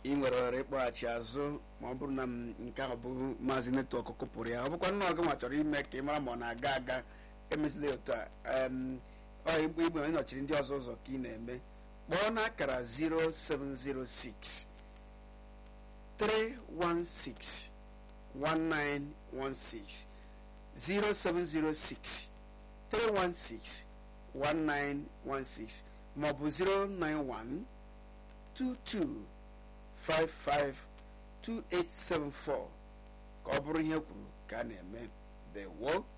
ị nwere ohere ịkpọghachi azụ ma ọ bụrụ na m nke ahụ bụ maazị netwọk kụpụrụ ya ọ bụkwa nnọọ gị nwa chọrọ ime ka ị mara ma ọ na-aga aga emezila otu a em, ọ igbe igbe onye nọchiri ndị ọzọ ụzọ ka ị na-eme kpọọ n'akara 0706 316 1916 0706 316 1916 maọbụ 091 22 55 2874 ka ọ bụrụ ihe kwuru ka a na-eme dewo